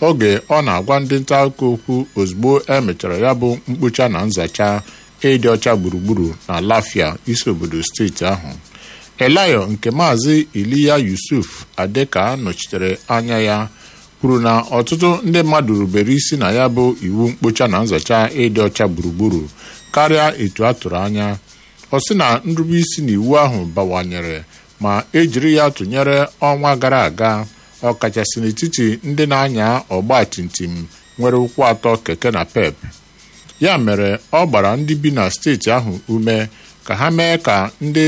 oge ọ na-agwa ndị nta akụkọ okwu ozugbo emechara ya bụ mkpocha na nzacha ịdị ọcha gburugburu na lafia isi obodo steeti ahụ elayo nke maazị iliya yusuf adeka nọchitere anya ya kwuru na ọtụtụ ndị mmadụ rubere isi na ya bụ iwu mkpocha na nzacha ịdị ọcha gburugburu karịa etu a tụrụ anya ọ sị na nrube isi n'iwu ahụ bawanyere ma ejiri ya tụnyere ọnwa gara aga ọkachasị n'etiti ndị na-anya ọgba timtim nwere ụkwụ atọ keke na pep ya mere ọ gbara ndị bi na steeti ahụ ume ka ha mee ka ndị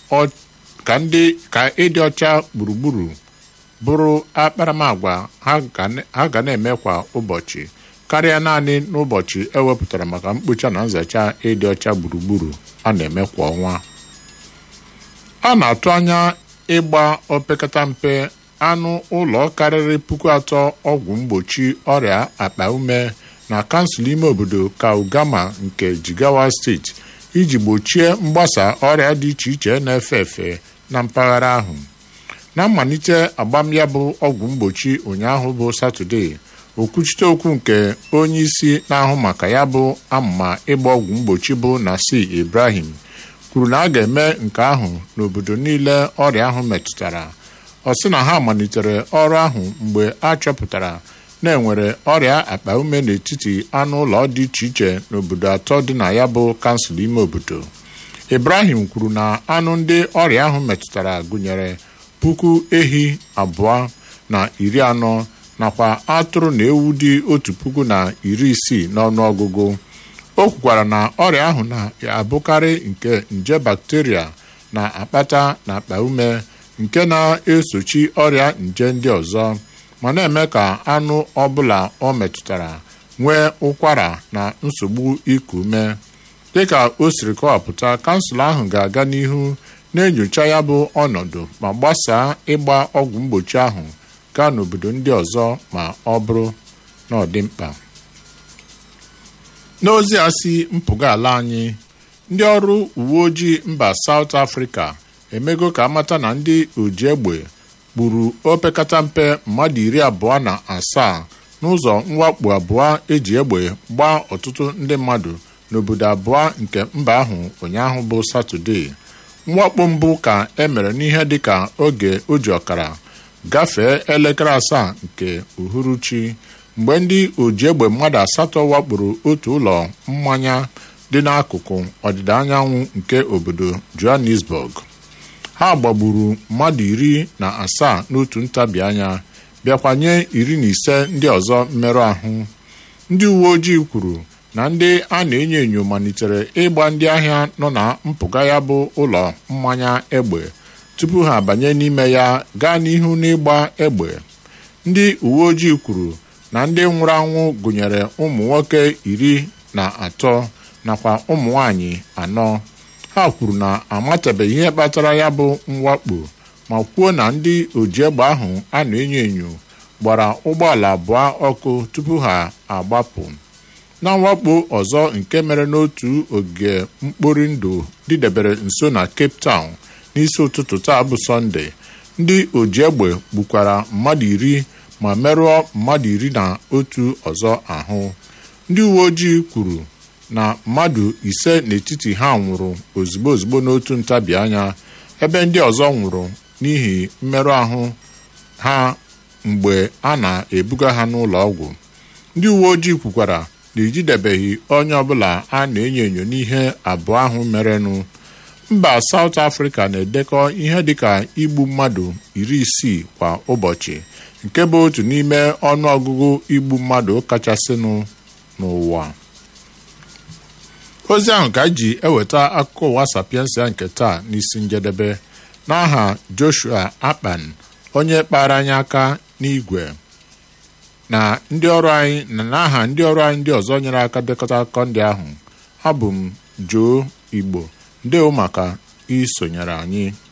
ka ịdị ọcha gburugburu bụrụ akparamagwa ha ga na-eme kwa ụbọchị karịa naanị n'ụbọchị ewepụtara maka mkpocha na nzacha ịdị ọcha gburugburu a na-eme kwa ọnwa a na-atụ anya ịgba opekata mpe anụ ụlọ karịrị puku atọ ọgwụ mgbochi ọrịa akpa ume na kansụl ime obodo kaugama nke jigawa steeti iji gbochie mgbasa ọrịa dị iche iche na-efe efe na mpaghara ahụ na mmalite agbam ya bụ ọgwụ mgbochi ụnyaahụ bụ satọde okwuchite okwu nke onye isi na-ahụ maka ya bụ amụma ịgba ọgwụ mgbochi bụ nasi ibrahim kwuru na a ga-eme nke ahụ n'obodo niile ọrịa ahụ metụtara ọ sị na ha malitere ọrụ ahụ mgbe a chọpụtara na enwere ọrịa akpa ume n'etiti anụ ụlọ dị iche iche n'obodo atọ dị na ya bụ kansụl ime obodo ibrahim kwuru na anụ ndị ọrịa ahụ metụtara gụnyere puku ehi abụọ na iri anọ nakwa atụrụ na ewu dị otu puku na iri isii n'ọnụọgụgụ o kwukwara na ọrịa ahụ na-abụkarị nke nje bakteria na-akpata n'akpa ume nke na-esochi ọrịa nje ndị ọzọ ma na-eme ka anụ ọbụla ọ metụtara nwee ụkwara na nsogbu iku ume dịka o siri kọwapụta kansụl ahụ ga-aga n'ihu na-enyocha ya bụ ọnọdụ ma gbasaa ịgba ọgwụ mgbochi ahụ gaa n'obodo ndị ọzọ ma ọ bụrụ na ọ dị mkpa n'ozi a si mpụga ala anyị ndị ọrụ uwe ojii mba South Africa emego ka amata na ndị oji egbe gburu opekata mpe mmadụ iri abụọ na asaa n'ụzọ mwakpo abụọ eji egbe gbaa ọtụtụ ndị mmadụ n'obodo abụọ nke mba ahụ ụnyaahụ bụ Satọde mwakpo mbụ ka emere n'ihe dịka oge o ji ọkara gafee elekere asaa nke uhuruchi mgbe ndị oji egbe mmadụ asatọ wakporo otu ụlọ mmanya dị n'akụkụ ọdịda anyanwụ nke obodo Johannesburg ha gbagburu mmadụ iri na asaa n'otu ntabi anya bịakwanye iri na ise ndị ọzọ mmerụ ahụ ndị uwe ojii kwuru na ndị a na-enyo enyo malitere ịgba ndị ahịa nọ na mpụga ya bụ ụlọ mmanya egbe tupu ha abanye n'ime ya gaa n'ihu n'ịgba egbe ndị uwe ojii kwuru na ndị nwụrụ anwụ gụnyere ụmụ nwoke iri na atọ nakwa ụmụ nwanyị anọ ha kwuru na amatabeghị ihe kpatara ya bụ mwakpo ma kwuo na ndị oji egbe ahụ a na-enyo enyo gbara ụgbọala abụọ ọkụ tupu ha agbapụ na mwakpo ọzọ nke mere n'otu ogige mkpori ndụ dịdebere nso na Cape Town n'isi ụtụtụ taa bụ sọnde ndị oji egbe gbukwara mmadụ iri ma merụọ mmadụ iri na otu ọzọ ahụ ndị uwe ojii kwuru na mmadụ ise n'etiti ha nwụrụ ozugbo ozugbo n'otu ntabi anya ebe ndị ọzọ nwụrụ n'ihi mmerụ ahụ ha mgbe a na-ebuga ha n'ụlọ ọgwụ ndị uwe ojii kwukwara na ejidebeghị onye ọbụla a na-enyo enyo n'ihe abụọ ahụ merenụ mba South Africa na-edekọ ihe dịka igbu mmadụ iri isii kwa ụbọchị nke bụ otu n'ime ọnụ ọgụgụ igbu mmadụ kachasịnụ n'ụwa ozi ahụ ka ji eweta akụkọ ụwa sapiensia nke taa n'isi njedebe n'aha Joshua Akpan onye kpara anyị aka n'igwe na ndị ọrụ anyị na n'aha ndị ọrụ anyị ndị ọzọ nyere aka dekọta akụkọ ndị ahụ abụ m Joe Igbo ndewo maka isonyere anyị